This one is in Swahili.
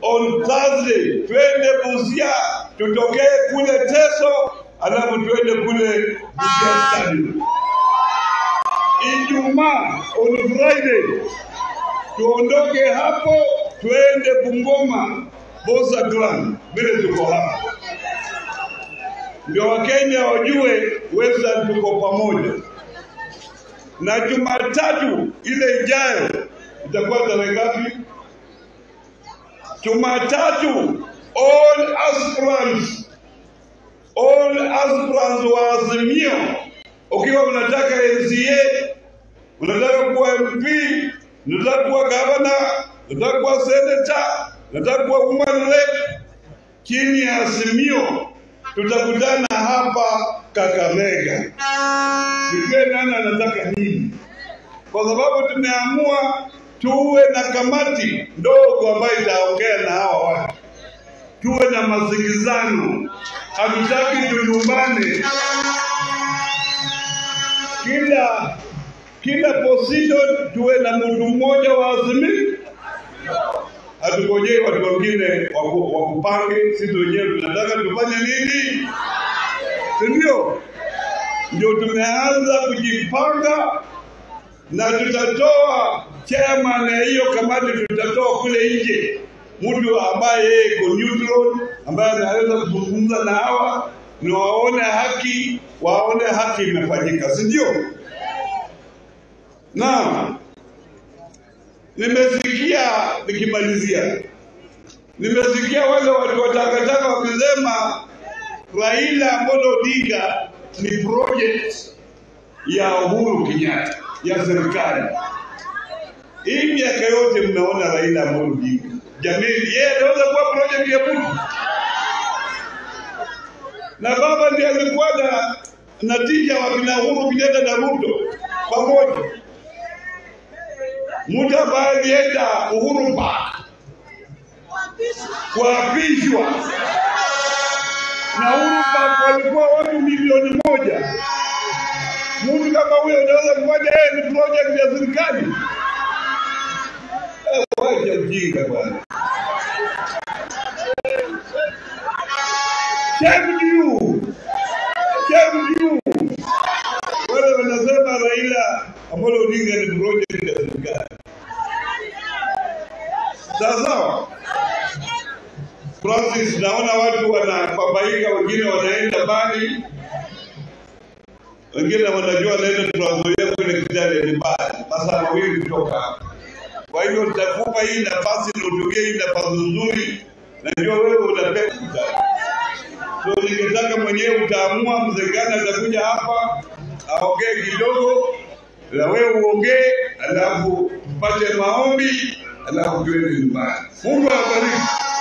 on Thursday twende Busia, tutokee kule Teso, alafu twende kule Busia Stadium. Ijumaa on Friday tuondoke hapo twende Bungoma Bosa Clan, vile tuko hapa ndio Wakenya wajue Western tuko pamoja. Na Jumatatu ile ijayo itakuwa tarehe ngapi? Jumatatu all aspirants all aspirants wa Azimio, ukiwa unataka MCA, unataka kuwa MP, unataka kuwa gavana, unataka kuwa senator, unataka kuwa woman rep, chini ya Azimio tutakutana hapa Kakamega, tujue nani anataka nini, kwa sababu tumeamua tuwe na kamati ndogo ambayo itaongea na hawa watu, tuwe na masikizano. Hatutaki tulumbane, kila kila position tuwe na mtu mmoja wa Azimio hatungojei watu wengine waku- wakupange. Sisi wenyewe tunataka tufanye nini, si ndio? Ndio tumeanza kujipanga na tutatoa chairman ya hiyo kamati, tutatoa kule nje mtu ambaye yeye iko neutral, ambaye anaweza kuzungumza na hawa ni waone haki, waone haki imefanyika, si ndio? Naam. Nimesikia nikimalizia, nimesikia wale watu wa takataka wakisema Raila Amolo Odinga ni project ya Uhuru Kenyatta ya serikali. Hii miaka yote mnaona Raila Amolo Odinga, jamani, yeye anaweza kuwa project ya mtu, na baba ndiye alikuwa na natija wa kina Uhuru Kenyatta na Ruto pamoja mtu ambaye alienda Uhuru Park kuapishwa na Uhuru Park walikuwa watu milioni moja. Mtu kama huyo anaweza kufanya yeye ni project ya serikali? Eh, Wacha ujinga bwana. Shame to you. Shame to you. Wale wanasema Raila Amolo Odinga ni project ya serikali. Sawa sawa. Francis, naona watu wanababaika, wengine wanaenda mbali, wengine wanajua wanaenda tunazoea kule Kitale ni mbali, masaa mawili kutoka hapa. Kwa hivyo nitakupa hii nafasi na utumie hii nafasi nzuri, najua wewe unapenda Kitale. So ningetaka mwenyewe utaamua, mzee gani atakuja hapa aongee kidogo, na wewe uongee, alafu tupate maombi, alafu tuende nyumbani. Mungu awabariki.